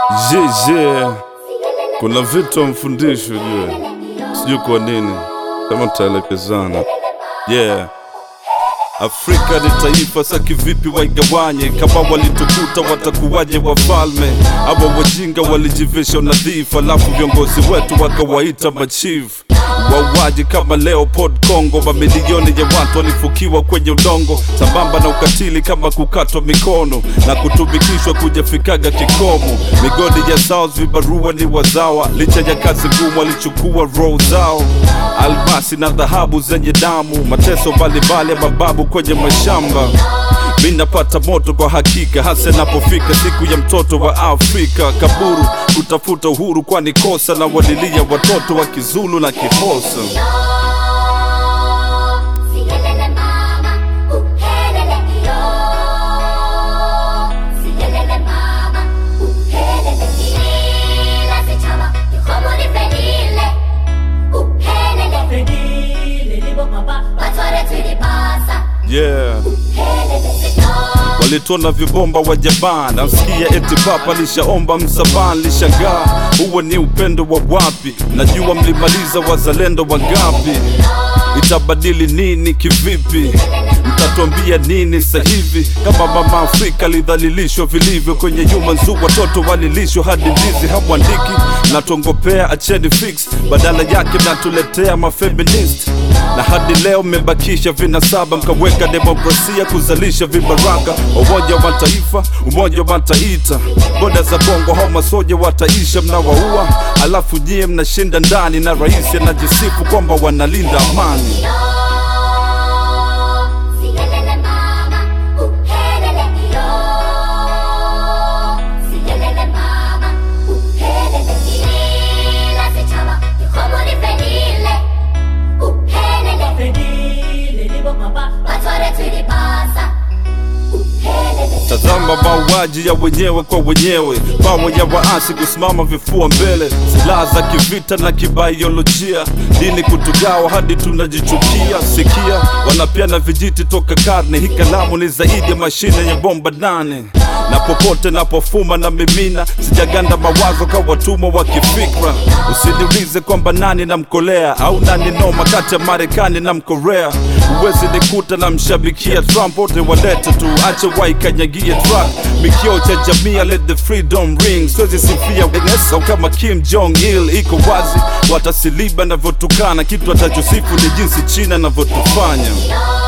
jeje kuna vitu amfundisho jue sijui kwa nini kama tutaelekezana yeah Afrika ni taifa sa kivipi waigawanye? Kama walitukuta watakuwaje wafalme? Aba wajinga walijivisha unadhifu, alafu viongozi wetu wakawaita machief wauaji kama Leopold Kongo. Mamilioni ya watu walifukiwa kwenye udongo, sambamba na ukatili kama kukatwa mikono na kutumikishwa kujafikaga kikomo. Migodi ya South, vibarua ni wazawa, licha ya kazi ngumu walichukua roho zao, almasi na dhahabu zenye damu, mateso mbalimbali ya mababu kwenye mashamba. Mi napata moto kwa hakika, hasa inapofika siku ya mtoto wa Afrika. Kaburu kutafuta uhuru, kwani kosa na walilia watoto wa Kizulu na Kifosa. Siyelele mama, uhelele yo. Siyelele mama, uhelele ila sichama, yohomoni fenile. Uhelele Fedile libo papa batware tulipasa. Yeah. Uhelele sito. Walitona vibomba wa Japan, nasikia eti papa lishaomba msamaha, lishangaa huo ni upendo wa wapi? Najua mlimaliza wazalendo wangapi? Itabadili nini kivipi? Mtatuambia nini sasa hivi? Kama mama Afrika lidhalilishwa vilivyo kwenye human zoo, watoto walilishwa hadi ndizi hamwandiki. Natongopea acheni fix, badala yake mnatuletea mafeminist na hadi leo mmebakisha vinasaba, mkaweka demokrasia kuzalisha vibaraka. Umoja wa Mataifa, Umoja wa Mataifa, boda za Kongo hao masoja wataisha, mnawaua alafu nyie mnashinda ndani, na rais anajisifu kwamba wanalinda amani. Siyelele mama, uhelele yo. Siyelele mama, uhelele ila sichama, yohomoni fenile. Uhelele Fedile libo papa batware tulipasa. Uhelele Tazama mauaji ya wenyewe kwa wenyewe, pawa ya waasi kusimama vifua mbele, silaha za kivita na kibaiolojia, dini kutugawa hadi tunajichukia. Sikia, wanapiana vijiti toka karne, hii kalamu ni zaidi ya mashine ya bomba nane na popote napofuma na mimina, sijaganda mawazo kwa watumwa wa kifikra. Usiniulize kwamba nani namkolea au nani noma kati ya Marekani na Mkorea. Uwezi nikuta na mshabikia Trump, wote walete tu, ache waikanyagie track. Mikio cha jamii, let the freedom ring. Siwezi sifia Venezuela kama Kim Jong Il, iko wazi watasiliba navyotukana, kitu atachosifu ni jinsi China navyotufanya. yo.